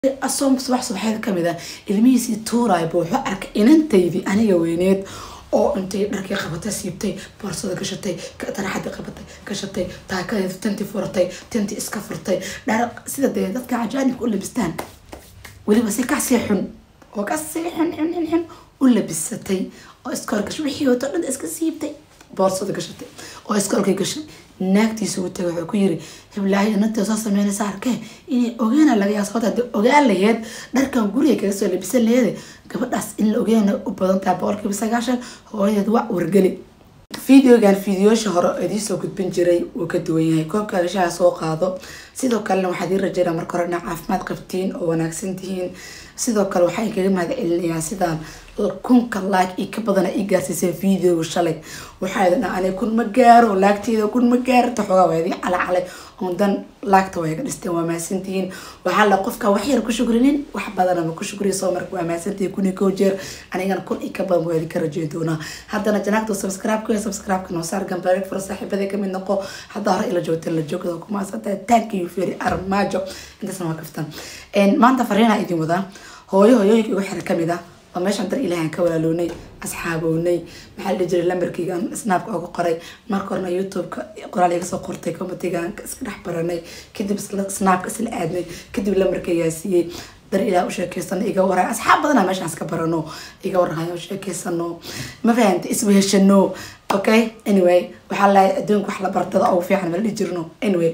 asoom subax subaxeed kamid ah ilmihiisii tuuraay buu wuxuu arkay inantaydii aniga weyneed oo intay dharkii qabatay siibtay boorsada gashatay taraxadii qabatay gashatay taakadeed tanti furatay tanti iska furtay dhar sida dee dadka cajaanibka u labistaan weliba si kasii xun oo kasii xun xun xun xun u labisatay oo iska horgashay wixii wato dhan iska siibtay boorsada gashatay oo iskoolkay gashay naagtiisa u tagay wuxuu ku yiri hiblaahi inantii soo sameynaysa arkee inay ogaana laga yaa sababta hadii ogaan laheyd dharkan guriga kaga soo labisan laheyd gabadhaas in la ogaana u badan tahay boqolkiiba sagaashan hooyadeed waa wargeli videogan fideoyaasha hore idiisoo gudbin jiray wuu ka duwan yahay koobka gashaha soo qaado sidoo kalena waxaad ii rajeynaa marka hore inaa caafimaad qabtiin oo wanaagsan tihiin sidoo kale waxaa inkaga mahad celinayaa sidaan kunka like io ka badana ii gaarsiisay videoga shalay waxaa idin ani kun ma gaaro laagteeda kun ma gaarta xoogaa waa idin calacalay oon dan laagta waa iga dhisteen waa mahadsantihiin waxaa la qofka wax yar ku shukrinin wax badana ma ku shukriya soo marka waa mahadsantihiin kun iyo kow jeer anigana kun iyo ka badan waa idinka rajeyn doonaa haddana janaagta subscribe ku subscribe ka noo saar gambareeg fura saaxiibadee kamid noqo haddaa hore ila joogteen la joogda ku mahadsantahay thank you very armaajo intaasna waa kaftan maanta fariinaa idin wadaa hooyo hooyooyinka igu xira kamid ah oo meeshaan dar ilaahan ka walaalownay asxaabownay maxaa la dhihi jiray lambarkeygaan snaabka uga qoray marka horena youtube-ka qoraal iga soo qortay comitigaan iska dhex baranay kadib snaabka isla aadnay kadib lambarkeygaa siiyey dar ilaah u sheekeysano iga waray asxaab badana meeshaan iska barano iga warhayo sheekeysano ma fahanta isweheshano okay anyway waxaa lahay adduunka wax la bartada ugu fiican mala dhihi jirno anyway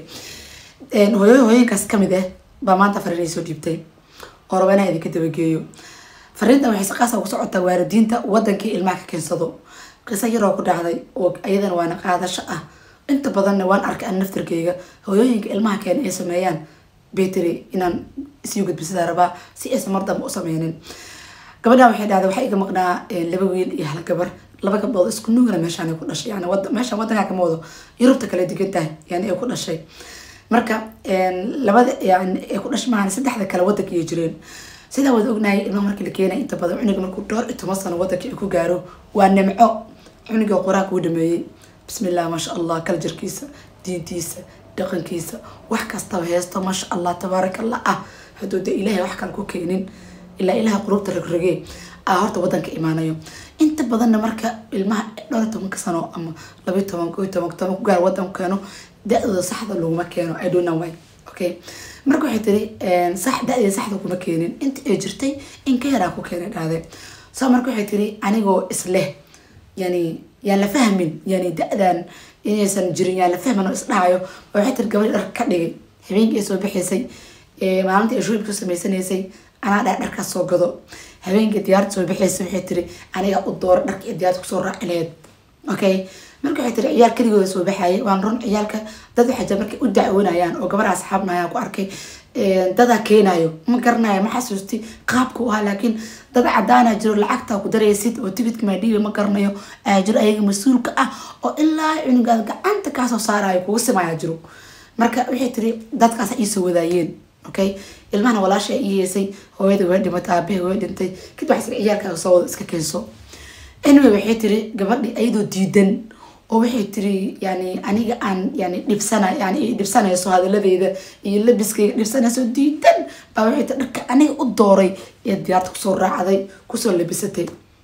hooyo hooyinkaas kamid ah baa maanta fariinay soo dhiibtay oo raba inaa idinka dabageeyo fariintan waxay si qaasa ku socotaa waalidiinta wadankii ilmaha ka keensado qiso yaroo ku dhacday oo iyadana waana qaadasho ah inta badanna waan arkay an naftarkeyga hooyooyinka ilmaha keena ay sameeyaan betry inaan isii gudbisada rabaa si aysan mar damba u sameynin gabadhan waxay dhahday waxaa iga maqnaa laba wiil iyo hal gabar laba gabdhood isku nuugana meeshaan ay ku dhashay yani meeshaan wadankaa kama wado yurubta kale degan tahay yani ay ku dhashay marka labada yani ay ku dhashay maahan saddexda kale wadanka iyo jireen sidaa waad ognahay ilmaha markii la keenay inta badan cunuga markuu dhowr iyo toban sano wadanka ku gaaro waa nimco cunuga qur-aanka uu dhameeyey bismillah maasha allah kala jirkiisa diintiisa dhaqankiisa wax kastaba heesto maasha allah tabaaraka allah ah hadduu dee ilaahay wax kale ku keenin ilaa ilaha qulubta rogrogee ah horta wadanka imaanayo inta badanna marka ilmaha dhowr iyo tobanka sano ama labayo toban ko iyo toban toban ku gaar wadanku keeno da-dooda saxda laguma keeno i don't know why okay marka waxay tiri sax da-deeda saxda kuma keenin inta ay jirtay in ka yaraa ku keenay dhahde so marka waxay tiri anigoo isleh yani yaan la fahmin yani da-dan inaysan jirin yaan la fahmin oo isdhahayo waxay tiri gabadhi dhar ka dhigay habeenkii ay soo baxaysay maalintii ay shuubka samaysanaysay anaa dhaa dharkaas soo gado habeenkii diyaarta soo baxaysay waxay tiri aniga u doora dharka iyo diyaarta kusoo raaci laheyd okay marka waxay tiri ciyaal keligooda soo baxayay waan run ciyaalka dad waxay jira markay u dacwoonayaan oo gabar asxaabnayaan ku arkay dadaa keenayo ma garanayo ma xasuusti qaabka u ahaa laakiin dad cadaana jiro lacagta ku daraysid oo tigidka maadhiiba ma garanayo ayaa jiro ayaga mas-uulka ah oo ilaa cunugaad gacanta kaasoo saarayo kugu simaya jiro marka waxay tiri dadkaas iisoo wadaayeen okay ilmahana walaasha ii heysay hooyada way dhimatay aabaha way dhintay kadib waxay tiri ciyaalkaaga soo wada iska keenso anyway waxay tiri gabadhi ayadoo diidan oo waxay tiri yani aniga aan yani dhibsana yani dhibsanayso hadaladeyda iyo labiskayga dhibsanayso diidan baa waxay tiri dharka aniga u dooray ee diyaarta kusoo raacday kusoo labisatay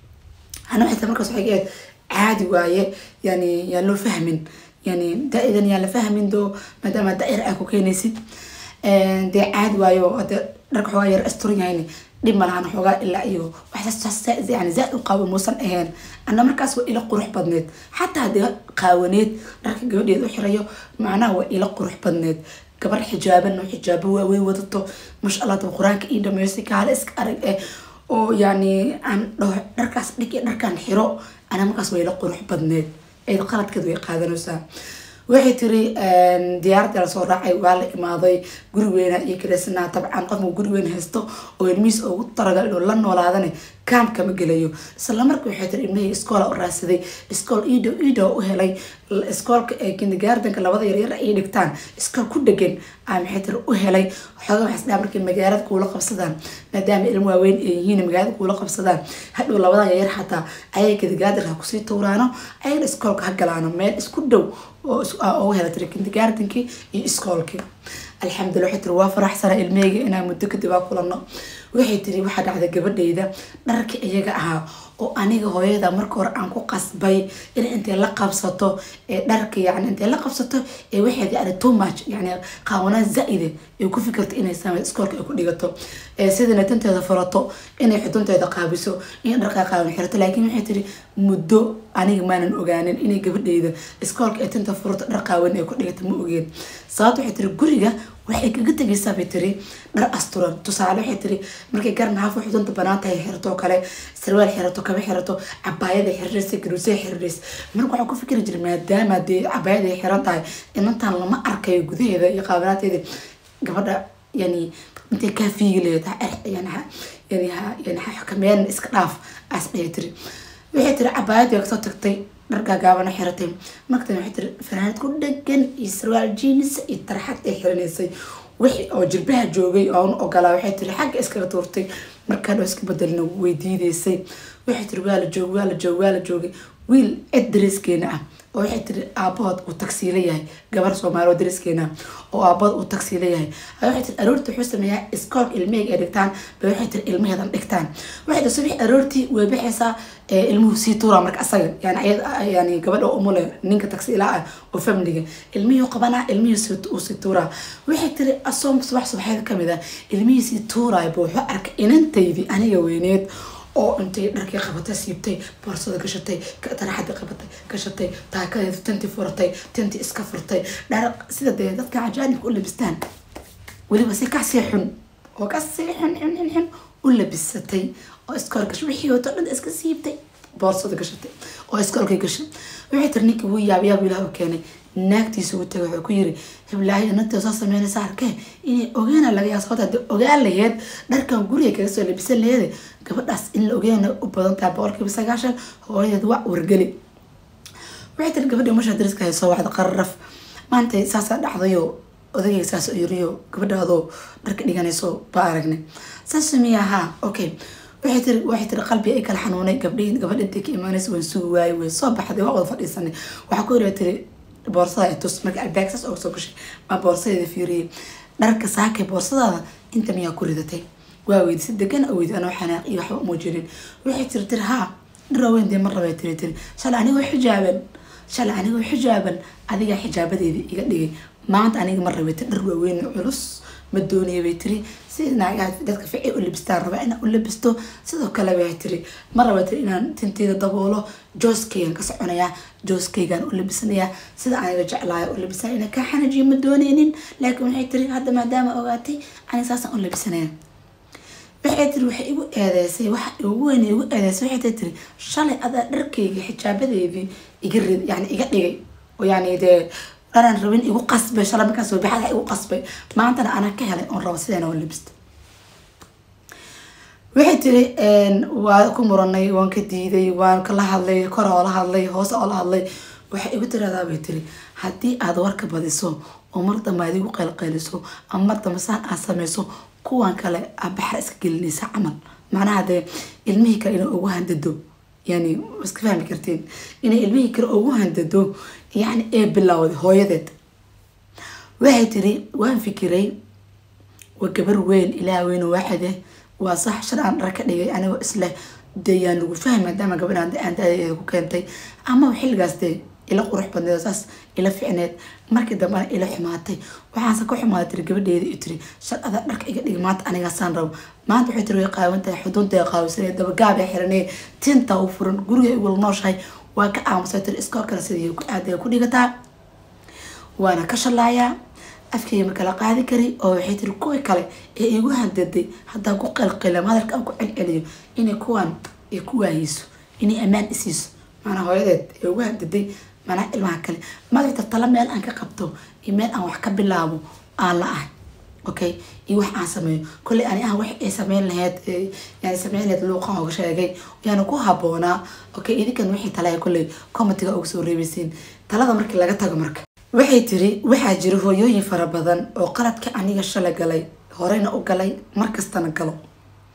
ana waxay tiri markaas waxay ahayd caadi waaye yani yaan loo fahmin yani da-idan yaan la fahmin doo maadaama da-yar aa ku keenaysid dee caadi waayo hade dharka xoogaa yar asturan yahayni dhib malahan xoogaa ilaa iyo yani zaa u qaabo muusan ahayn ana markaas waa ila qurux badneed xataa haddii qaawaneed dharka gabadheed u xirayo macnaha waa ila qurux badneed gabar xijaaban oo xijaabo waaweyn wadato masha allah daba qur-aanka ii dhameystay kaale iska arag eh oo yani aan dhaho dharkaas dhig iyo dharkaan xiro ana markaas waa ila qurux badneed eed qaladkeed way qaadanaysaa waxay tiri diyaarada la soo raacay waa la imaaday gurigeena iyo kalesanaa dabcan qofka gurigeena haysto oo ilmihiis ugu talagal inuu la noolaadane kaam kama gelayo isla marka waxay tiri ilmihii iskoola u raadsaday iskool iidhow iidhow u helay iskoolka ee kindergartenka labada yaryar ay dhigtaan iskool ku dhegan aa maxay tiri u helay xooga waxay isdhaa markay magaalada kuula qabsadaan maadaama ilmo waaweyn ay yihiin magaalada kuula qabsadaan hadhow labadan yaryar xataa ayay kindergartenka ha kusii tuuraano ayagana iskoolka ha galaano meel isku dhow oo ugu hela tiri kindergartenkii iyo iskoolkii alxamdulillah waxay tiri waa faraxsana ilmeyga inaan muddo kadib aa kulano waxay tiri waxaa dhacday gabadhayda dharka iyaga ahaa oo aniga hooyada marka hore aan ku qasbay in intay la qabsato ee dharka yani intay la qabsato ee waxayd yani too much yani qaawanaa zaa-ide ay ku fikirto inay samey iskoolka ay ku dhigato sidana tanteeda furato inay xudunteeda qaabiso in dharkaa qaawan xirato laakiin waxay tiri muddo aniga maanan ogaanin inay gabadhayda iskoolka ay tanta furato dhar qaawan ay ku dhigato ma ogeen sababto waxay tiri guriga waxay kaga tegaysaa bay tiri dhar asturan tusaale waxay tiri markay garan haafo xudunta banaan tahay xirato oo kale sarwaal xirato kaba xirato cabaayada xiriirsa garuusay xiriirs marka waxaa ku fikri jira maadaama dee cabaayada ay xiran tahay inantan lama arkayo gudaheeda iyo qaabanaanteeda gabadha yani intay kaa fiigi lahayd yani yani xakameyn iska dhaaf as dhahi tiri waxay tiri cabaayadii kasoo tagtay dhar gaagaabana xiratay markatan waxay tiri fanaanad ku dhagan iyo sarwaal jeans iyo tarxad ay xiranaysay wixii oo jilbaha joogay oo una ogolaa waxay tiri xagga iskaga tuurtay markaa dhoo iska bedelina way diideysay waxay tiri waa la joog waa la joog waa la joogay wiil cid dareeskeena ah oo waxay tiri aabahood uu tagsiila yahay gabar soomaali oo dareeskeena oo aabahood uu tagsiila yahay waxay tiri aroortii wuxuu sameeyaa iskoolka ilmaheyga ay dhigtaan bay waxay tiri ilmaheedan dhigtaan waxay tiri subax aroortii way baxaysaa ilmuhu sii tuura marka asaga yani yani gabadha umule ninka tagsiilaa ah oo familiga ilmihii qabanaa ilmihii uu sii tuuraa waxay tiri asoom subax subaxeeda kamid ah ilmihii sii tuuraay buu wuxuu arkay inantaydii aniga weyneed oo intay dharkii qabatay siibtay boorsada gashatay taraxada qabatay gashatay taakadeeda tanti furatay tanti iska furtay dhar sida dee dadka cajaanibka u labistaan weliba si kasii xun oo kasii xun xun xun xun u labisatay oo iskool gashay wixii wato dhan iska siibtay boorsada gashatay oo iskoolkay gashay waxay tiri ninkii wuu yaab yaab ilaah u keenay naagtiisa u tagay wuxuu ku yiri hiblaahi inantii soo sameynaysa arkee inay ogaana laga yaa sababta hadii ogaan laheyd dharkan guriga kaga soo labisan laheyd gabadhaas in la ogaana u badan tahay boqolkiiba sagaashan hooyadeed waa wargeli waxay tiri gabadhi masha dariska hay soo wacda qararaf maanta saasaa dhacdayo odagay saas yiriyo gabadha adoo dharka dhiganayso baa aragnay saas miya haa okay waxay tiri waxay tiri qalbi ay kala xanuunay gabdhihi gabadha intay ka imaanaysa waan sugi waayey way soo baxday waa wada fadhiisanay waxaa ku yiri tiri boorsada ay tus marka albaag saas ooga soo gashay baa boorsadeeda fiiriyay dharka saakay boorsadaada inta miyaa ku ridatay waa weydi si degan oo weydi anoo xanaaq iyo waxba uma jirin waxay tiri tiri haa dhar waaweyn dee mar rabay tiri tiri shalay anigoo xijaaban shalay anigoo xijaaban adigaa xijaabadeeda iga dhigay maanta aniga mar rabay tiri dhar waaweyn culus ma doonaya bay tiri si naagaha dadka ficay u labistaan rabaa inaan u labisto sidoo kale bay tiri ma raba tiri inaan tinteeda daboolo jooskaygan ka soconayaa jooskaygan u labisanayaa sida aniga jeclaaya u labisanaya inaan kaa xanajiyo ma dooneynin laakiin waxay tiri hadda maadaama ogaatay aniga saasaan u labisanaya waxay tiri waxay igu eedeysay waxa ugu weyn igu eedeysay waxay tiri shalay adaa dharkayga xijaabadeedii iga rid yani iga dhigay oo yani dee dharaan rabin igu qasbay shalay markaan soo baxada igu qasbay maantana anaa ka helay oon rabo sideena oo labista waxay tiri waa ku muranay waan ka diiday waan kala hadlay kor oo la hadlay hoose oo la hadlay waxay igu tiradaa bay tiri haddii aad warka badiso oo mar dambe aad igu qaylqayliso ama mar dambe saan aad sameyso kuwan kale aa baxra iska gelinaysa camal macnaha dee ilmihii kale inay ugu handado yani iska fahmi kartiin inay ilmihii kale ugu handado yani ee bilowday hooyadeed waxay tiri waan fikiray waa gabar weyn ilaah weyn waaxide waa sax shar aan dhar ka dhigay anigoo isleh dee yaan lagu fahmi maadaama gabadhaan aan da-deeda ku keentay ama xilligaas dee ila qurux badneed saas ila ficneed markii dambena ila xumaatay waxaanse ka xumaaday tiri gabadheeda i tiri shar adaa dharka iga dhig maanta anigaasaan rabo maanta waxay tiri way qaawan tahay xudunta qaawisanay dabagaab ee xiranay tinta u furan guriga ay wala nooshahay waa ka aamusay tiri iskoolkana sidii ku aadaya ku dhigataa waana ka shalaayaa afkeyga marka la qaadi kari oo waxay tiri kuwii kale ee igu handaday haddaan ku qalqilam hadalka aan ku celceliyo inay kuwan ay ku waayeyso inay ammaan isiiso maanaa hooyadeed ee ugu handaday manaa ilmaha kale madaxta tala meel aan ka qabto iyo meel aan wax ka bilaabo aan la ahay okay iyo wax aan sameeyo kolley ani ah wax ay sameyn lahayd yani sameyn lahayd luuqan ooga sheegay yaana ku haboonaa okay idinkan wixii talaya kolley comitiga uga soo reebeysiin talada markii laga tago marka waxay tiri waxaa jira hooyooyin fara badan oo qaladka aniga shala galay horeyna u galay markastana galo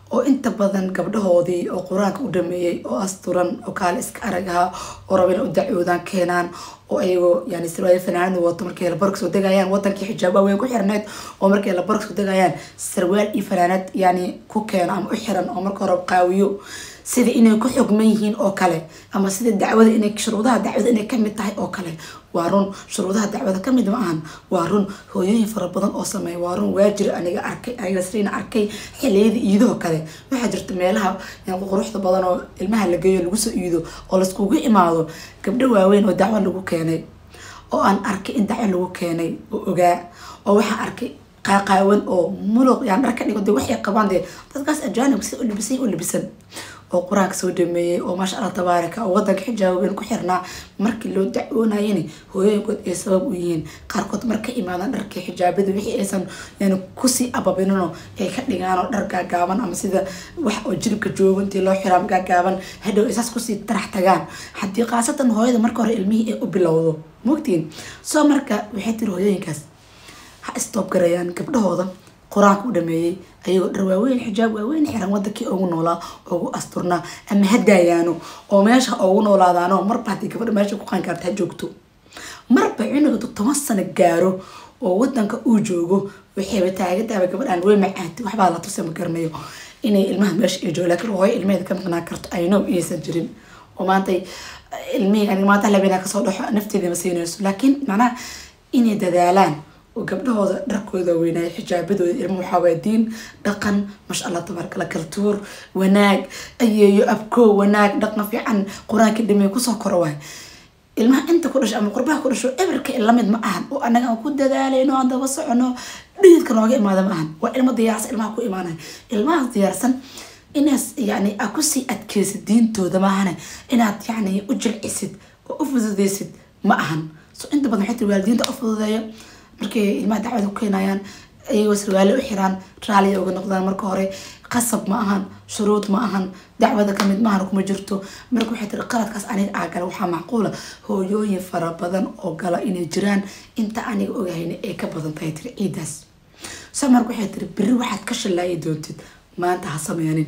oo inta badan gabdhahoodii oo qur-aanka u dhameeyey oo asturan oo kaale iska arag ahaa oo raba inay u dacwoodaan keenaan oo ayagoo yani sarwaal fanaanada wato markay labarka soo degayaan wadankii xijaab waaweyn ku xirneyd oo markay labarka soo degayaan sarwaal iyo fanaanad yani ku keeno ama u xiran oo marka hore qaawiyo sida inay ku xugman yihiin oo kale ama sida dacwada inay shuruudaha dacwada inay kamid tahay oo kale waa run shuruudaha dacwada kamid ma ahan waa run hooyooyin fara badan oo sameeya waa run waa jira aniga arkay aniga sriina arkay xiliyada iidoo kale waxaa jirta meelaha quruxda badan oo ilmaha la geeyo lagu soo iido oo laiskugu imaado gabdho waaweyn oo dacwo lagu keenay oo aan arkay in dacwo lagu keenay oo ogaa oo waxaan arkay qaaqaawan oo muluq yaan dhar ka dhigo de waxay qabaan dee dadkaas ajaanib si u libisan u libisan oo qur-aanka soo dhameeyey oo maasha allah tabaaraka oo wadanka xijaababen ku xirnaa markii loo dacwoonayana hooyooyinkood ay sabab u yihiin qaarkood marka imaadaan dharkii xijaabada wixii aysan yani kusii ababinino ay ka dhigaan oo dhar gaagaaban ama sida wax oo jiribka joogo intii loo xiraam gaagaaban hadhow isaas kusii tarax tagaan haddii khaasatan hooyada marka hore ilmihii ay u bilowdo mogtiin soo marka waxay tiri hooyooyinkaas ha istoob garayaan gabdhahooda qur-aanka u dhameeyey ayagoo dhar waaweyn xijaab waaweyn xiran wadankii ugu noolaa ugu asturnaa ama hadaayaano oo meesha ugu noolaadaano marba haddii gabadha meesha ku qaankaarta ha joogto marba cunuga toban sano gaaro oo wadanka uu joogo waxayba taagadaaba gabadhaan way macaati waxbaa la tusa ma garanayo inay ilmaha meesha ay joogo laakiin hooyo ilmaheeda ka maqnaan karto aynow inaysan jirin oo maanta ilmihii aniga maanta labeenaa kasoo dhaxo nafteeda ma siinayso laakiin macnaha inay dadaalaan oo gabdhahooda dharkooda weynaaya xijaabadooda ilmo waxaawaa diin dhaqan masha allah tabaarkala kaltuur wanaag ayeeyo abkoo wanaag dhaqan fiican qur-aanka dhimay kusoo koro waay ilmaha inta ku dhasho ama qurbaha ku dhasho eberka lamid ma ahan oo anaga aan ku dadaalayno aan daba socono dhididka nooga imaada ma ahan waa ilmo diyaarsan ilmaha ku imaanaya ilmahaas diyaarsan inaad yani aad kusii adkeysid diintooda maahane inaad yani u jilcisid oo u fududeysid ma ahan so inta badan waxay tiri waalidiinta u fududeeyo markay ilmaha dacwada ku keenayaan ayagoo sarwaale u xiraan raaliya uga noqdaan marka hore qasab ma ahan shuruud ma ahan dacwada kamid maahan kuma jirto marka waxay tiri qaladkaas aniga aa gala waxaa macquula hooyooyin fara badan oo gala inay jiraan inta aniga ogahayna ay ka badan tahay tiri ciidaas so marka waxay tiri beri waxaad ka shallaayi doontid maanta ha sameynin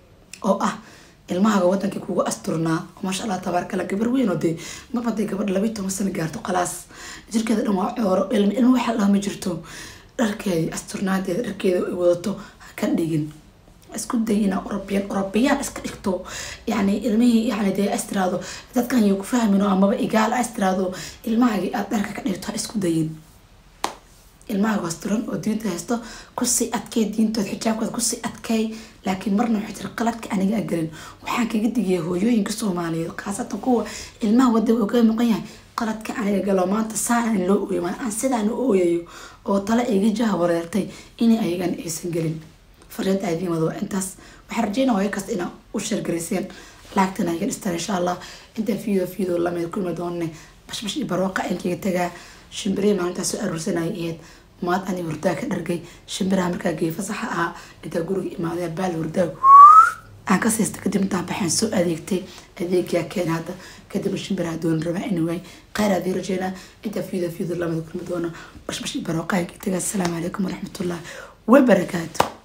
oo ah ilmahaga wadankii kugu asturnaa maasha allah tabaarkala gabar weyn oo dee maba dee gabadh labayi toban sano gaarto khalaas jirkeeda dhan waa cooro ilmi ilmo waxa dhaha ma jirto dharkeedi asturnaadeeda dharkeeda ay wadato ha ka dhigin isku day inaa orobiyan orobiyaan iska dhigto yani ilmihii yani dee astiraado dadkan yo ku fahmin oo amaba igaal astiraado ilmahagii aad dharka ka dhigto ha isku dayin ilmahaga asturan oo diinta haysto kusii adkay diintood xijaabkooda kusii adkay laakiin marna waxay tiri qaladka aniga agelin waxaan kaga digaya hooyooyinka soomaaliyeed khaasatan kuwa ilmaha wada oga maqan yahay qaladka aniga galo maanta saan in loo ooyo aan sidaan u ooyayo oo tale iga jaha wareertay in ayagan aysan gelin fariinta aadiimada waa intaas waxaan rajeynaa hooyo kasta inaa u sheergarayseen laagtana iga dhistaan insha allah intaan fiideo fiideo lamid kulmi doonne bashbash iyo barooqa inkaga tagaa shimbirihii maalintaas soo aruursanaya ahayd maad ani hurdaa ka dhargay shimbiraha markaa geey fasaxa ahaa intaa guriga imaadaya baal hurdaa aan ka siista kadib intaan baxeen soo adeegtay adeegyaa keen hadda kadib shimbiraha doon rabaa anyway khayr adii rajeynaa intaa fiideo fiideo lamid kulmi doono bashbash iyo barooqa inkaga tagaa asalaamu calaykum waraxmatullahi wabarakaatu